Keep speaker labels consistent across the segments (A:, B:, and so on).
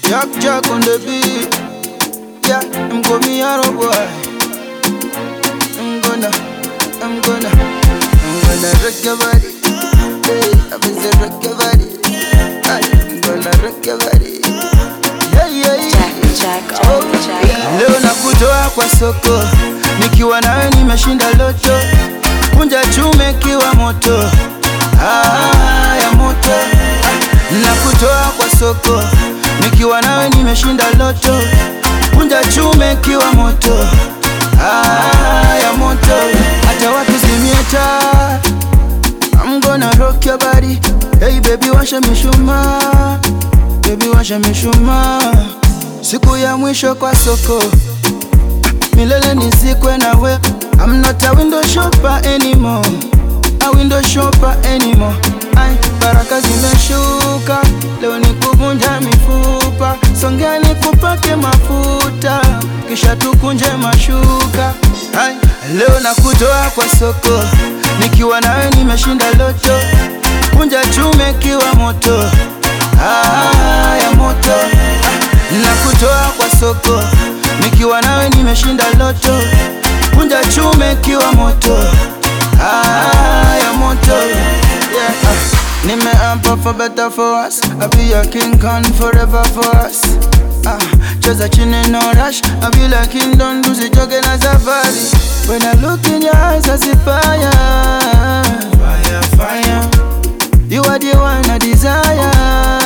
A: Jack Jack on the beat. Yeah, I'm gonna be a boy. I'm gonna, I'm gonna, I'm gonna rock your body. Hey, I'm gonna rock your body. Ay, I'm gonna rock your body. Yeah, yeah, yeah.
B: Jack, Jack, oh, Jack.
A: Leo nakutoa kwa soko, nikiwa nawe nimeshinda loto, kunja chume kiwa moto, ah, ya moto. Nakutoa kwa soko, nikiwa nawe nimeshinda loto, kunja chume kiwa moto, ah, ya moto. Hata wakizimia taa, I'm gonna rock your body. Hey baby, washa mishumaa, baby washa mishumaa siku ya mwisho kwa soko milele nizikwe nawe I'm not a window shopper anymore a window shopper anymore Ay, baraka zimeshuka leo ni kuvunja mifupa songea ni kupake mafuta kisha tukunje mashuka Ay, leo nakutoa kwa soko nikiwa nawe nimeshinda loto kunja chume kiwa moto ah, ya moto nakutoa kwa soko nikiwa nawe nimeshinda loto kunja chume kiwa moto ah, ya moto yeah. ah. nimeapa for better for us I'll be your king Khan forever for us ah. cheza chini no rush I'll be like kingdom tusichoke na safari when I look in your eyes I see fire fire fire you are the one I desire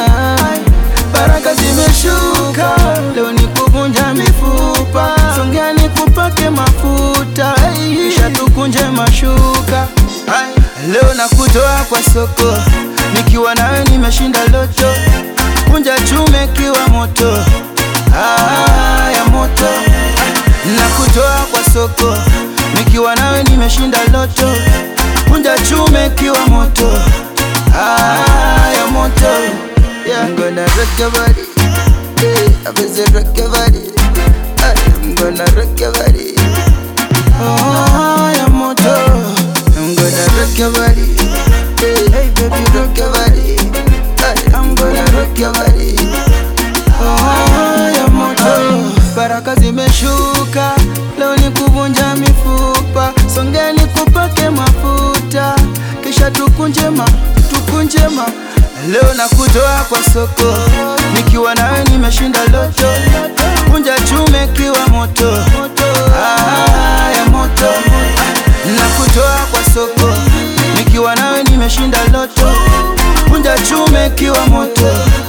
A: baraka zimeshuka leo ni kuvunja mifupa songea ni kupake mafuta kisha tukunje mashuka Ay, leo nakutoa kwa soko nikiwa nawe nimeshinda loto kunja chume kiwa moto ah, ya moto nakutoa kwa soko nikiwa nawe nimeshinda loto kunja chume kiwa moto ah, ya moto yeah. I'm gonna rock your body yeah. I'm gonna rock your body Ay, I'm gonna rock your body oh, ya moto I'm gonna rock your body yeah. Hey baby rock your body Ay, I'm gonna rock your body oh, ya moto baraka zimeshuka leo ni kuvunja mifupa songeni kupake mafuta kisha tukunjema tukunjema leo nakutoa kwa soko nikiwa nawe nimeshinda loto kunja chume kiwa moto ah, ya moto nakutoa kwa soko nikiwa nawe nimeshinda loto kunja chume kiwa moto